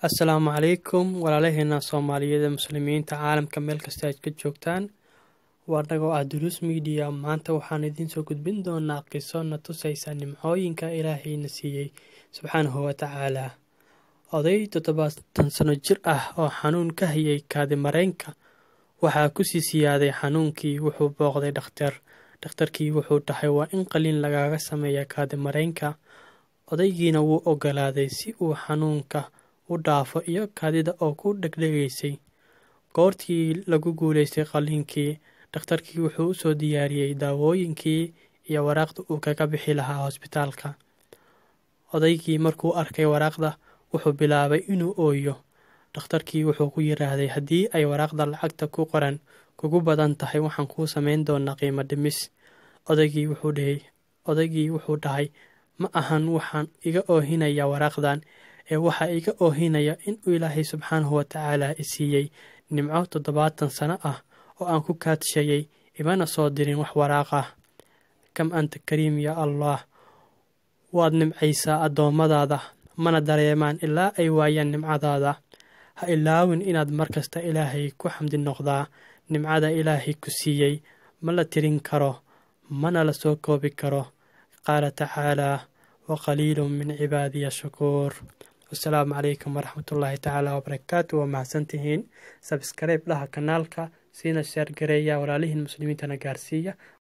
assalaamu calaykum walaalaheena soomaaliyeed ee muslimiinta caalamka meel kasta aad ka joogtaan waa dhagoo ah duruus miidiya maanta waxaan idiin soo gudbin doonaa qiso na tusaysa nimcooyinka ilaahayna siiyey subxaanahu watacaalaa oday toddobaatan sano jir ah oo xanuun ka hayay kaadimareenka waxaa kusii siyaaday xanuunkii wuxuu booqday dhakhtar dhakhtarkii wuxuu dhahay waa in qaliin lagaaga sameeya kaadimareenka odaygiina wuu ogolaaday si uu xanuunka u dhaafo iyo kaadida oo ku dhegdhegaysay goortii lagu guulaystay qaliinkii dhakhtarkii wuxuu usoo diyaariyey daawooyinkii iyo waraaqda uu kaga bixi lahaa hosbitaalka odaygii markuu arkay waraaqda wuxuu bilaabay inuu ooyo dhakhtarkii wuxuu ku yiraahday haddii ay waraaqda lacagta ku qoran kugu badan tahay waxaan kuu samayn doonaa qiimo dhimis odaygii wuxuu dhahay odaygii wuxuu dhahay ma ahan waxaan iga oohinaya waraaqdan ee waxaa iga oohinaya inuu ilaahay subxaanahu watacaala i siiyey nimco toddobaatan sano ah oo aan ku kaadshayay imana soo dirin wax waraaq ah kam anta kariim yaa allah waad nimcaysaa addoommadaada mana dareemaan ilaa ay waayaan nimcadaada ha ilaawin inaad mar kasta ilaahay ku xamdi noqdaa nimcada ilaahay ku siiyey ma la tirin karo mana la soo koobi karo qaala tacaalaa wa qaliilun min cibaadiya shakuur wasalaamu calaykum waraxmatullaahi tacaala wabarakaatu waa mahadsantihiin sabskaraib dhaha kanaalka siina sheer gareeya walaalihiin muslimiintana gaarsiiya